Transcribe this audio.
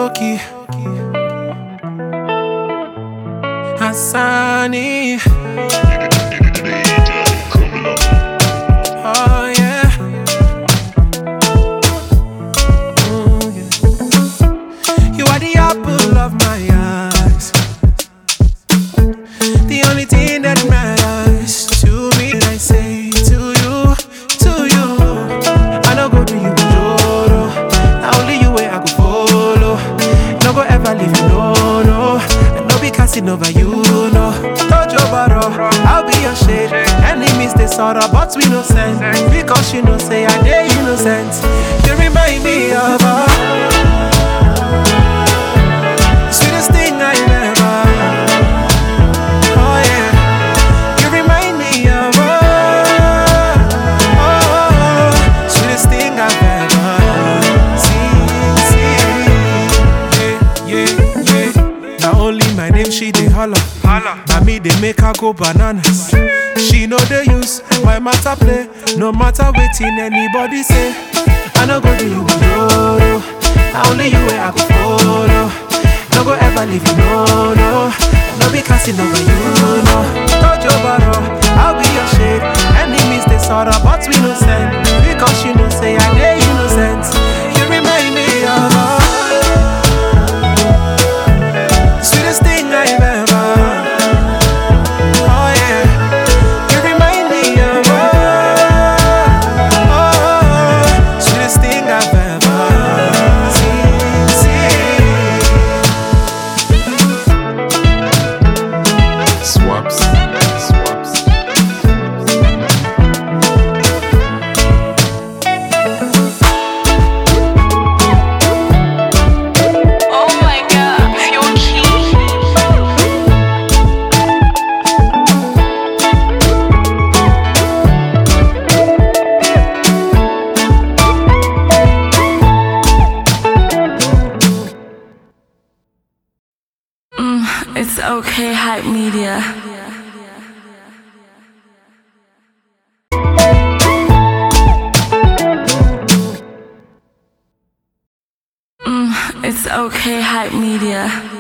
key. Hassani. Oh yeah. Mm, yeah. You are the apple of my eyes. The only thing that matters to me, and I say to you, to you. I no go do you joro. Now only you way I go follow. No go ever leave you, no, no. And no be casting over you, no. Tojo baro, I'll be your shade. Enemies they sorrow, but we no send. Because you know say I dey innocent. You remind me of her. Sweetest thing I ever. Oh yeah, you remind me of oh, oh, sweetest thing I've ever seen. seen. Yeah, yeah, yeah. Now only my name she dey holler. Now me they make her go bananas. She know they use my matter play. No matter waiting anybody say. I no go do you no Now only you way I go follow. No go ever leave you no no. No be casting over you no. Tojo baro, I'll be your shade. Enemies they sorrow, but we no send. Because you know say I dey innocent. You remind me of her. Sweetest thing I've ever. Oh yeah, you remind me of her. Oh, sweetest thing I've ever seen. seen. Swaps. Swaps. Oh my god, pure key. It's okay, hype media. It's okay, hype media.